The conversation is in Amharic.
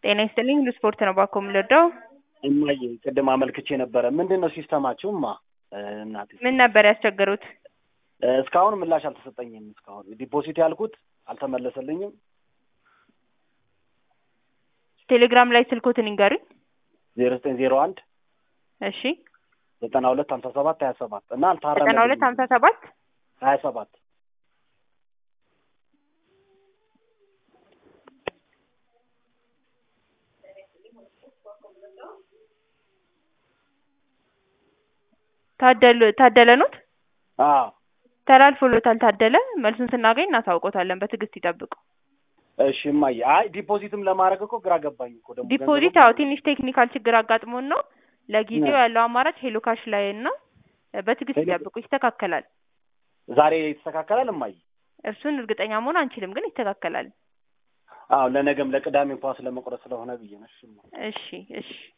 ጤና ይስጥልኝ ሁሉ ስፖርት ነው ባኮ የምንወደው። እማዬ ቅድም አመልክቼ ነበረ። ምንድን ነው ሲስተማችሁማ? እናቴ ምን ነበር ያስቸገሩት? እስካሁን ምላሽ አልተሰጠኝም። እስካሁን ዲፖዚት ያልኩት አልተመለሰልኝም። ቴሌግራም ላይ ስልኮትን ይንገሩኝ። ዜሮ ዘጠኝ ዜሮ አንድ እሺ ዘጠና ሁለት ሀምሳ ሰባት ሀያ ሰባት እና ዘጠና ሁለት ሀምሳ ሰባት ሀያ ሰባት ታደሉ ታደለ ኖት አዎ ተላልፎሎታል። ታደለ መልሱን ስናገኝ እናሳውቆታለን። በትዕግስት ይጠብቁ። እሺ እማዬ። አይ ዲፖዚትም ለማድረግ እኮ ግራ ገባኝ እኮ ደግሞ ዲፖዚት አዎ ትንሽ ቴክኒካል ችግር አጋጥሞን ነው። ለጊዜው ያለው አማራጭ ሄሎ ካሽ ላይ ነው። በትዕግስት ሄሎ- ይጠብቁ፣ ይስተካከላል። ዛሬ ይስተካከላል እማዬ። እርሱን እርግጠኛ መሆን አንችልም፣ ግን ይስተካከላል። አዎ ለነገም ለቅዳሜ እንኳን ስለመቁረጥ ስለሆነ ብዬ ነው። እሺ እማ። እሺ እሺ